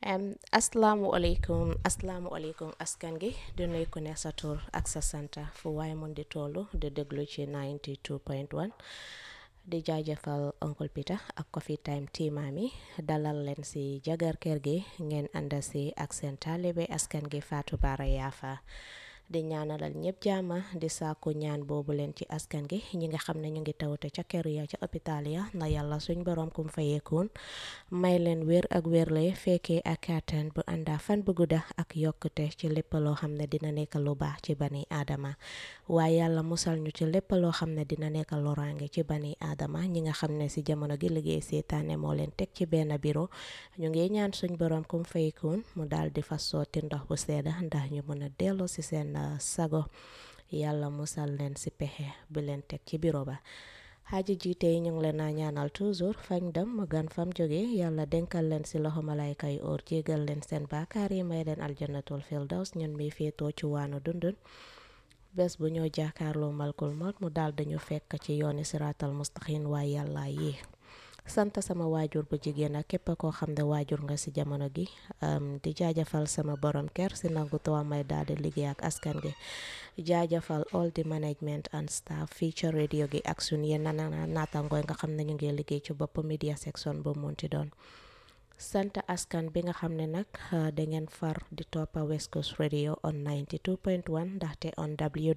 asalaamualeykum asalaamualeykum askan gi di nuyu ku ne sa tur ak sa santa fu waaye mun di tollu di déglu ci 92.1 di jaajëfal Uncle Peter ak Coffee Time tiimaami dalal leen si jagar kër gi ngeen ànda si ak seen taalibe askan gi Fatou Bara Yaafa di ñaanalal ñëpp jaama di saaku ñaan boobu leen ci askan gi ñi nga xam ne ñu ngi tawte ca kër ya ca hôpital ya na yàlla suñ borom kum fayeekuun may leen wér ak wérle fekkee ak kàttan bu ànda fan bu gudda ak yokkute ci lépp loo xam ne dina nekk lu baax ci bani aadama waaye yàlla musal ñu ci lépp loo xam ne dina nekk loraange ci bani aadama ñi nga xam ne si jamono gi liggéey seetaane moo leen teg ci benn biro ñu ngi ñaan suñ borom kum fayeekuun mu daal di fa sotti ndox bu sedda ndax ñu mën a dellu si seen sago yàlla musal leen si pexe bi leen teg ci biro ba xaaji jiite yi ñu ngi leen a ñaanal toujours fañ dem mu gan fam jóge yàlla denkal leen si loxo malayka yi óor jégal leen seen baakaar yi may leen aljannatul firdaws ñun mi féetoo ci waanu dundun bés bu ñoo jaakaarloo malkul mot mu daal dañu fekk ci yooni siraatal mustaqim waaye yàlla yi sant sama waajur bu jigéen ak képp koo xam ne waajur nga si jamono gi di jaajëfal sama borom kër si nangu too may daal di liggéey ak askan gi jaajëfal all the management and staff feature radio gi ak sun yenn naatangooy nga xam ne ñu ngi liggéey ci bopp media section bu munti doon sant askan bi nga xam ne nag da ngeen far di toppa West Coast Radio on 92.1 ndaxte on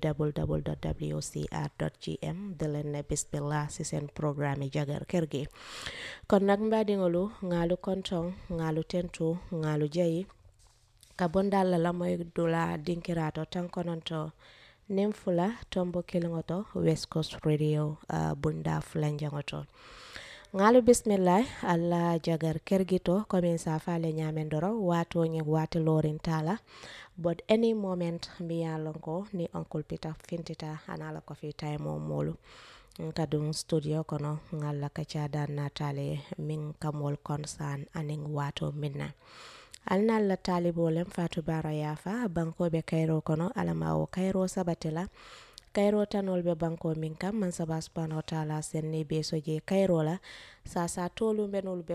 www.wcr.gm di leen ne bismillah si seen programme yi jagar kër gi kon nag mbaadiŋolu ŋaalu kontong ŋaalu tentu ŋaalu jayi ka bondalla la moy dula dinkirato tan kononto nin fula tombo kiliŋoto West Coast Radio uh, bunda fulanjaŋoto ŋaalu bismillah alla jagar kergito komin safale ñamen doro wato ñi wati lorin tala but any moment mi yalonko ni uncle peter fintita anala ko fi time molu kadum studio kono ngalla ka cada natale min kamol concern aning wato minna alnalla talibolem fatou bara yafa bankoɓe kayro kono alamawo kayro sabatila kayro tanol be banko min kam man saba subhanahu wa taala senni be soje kayro la sa sa tolu benol be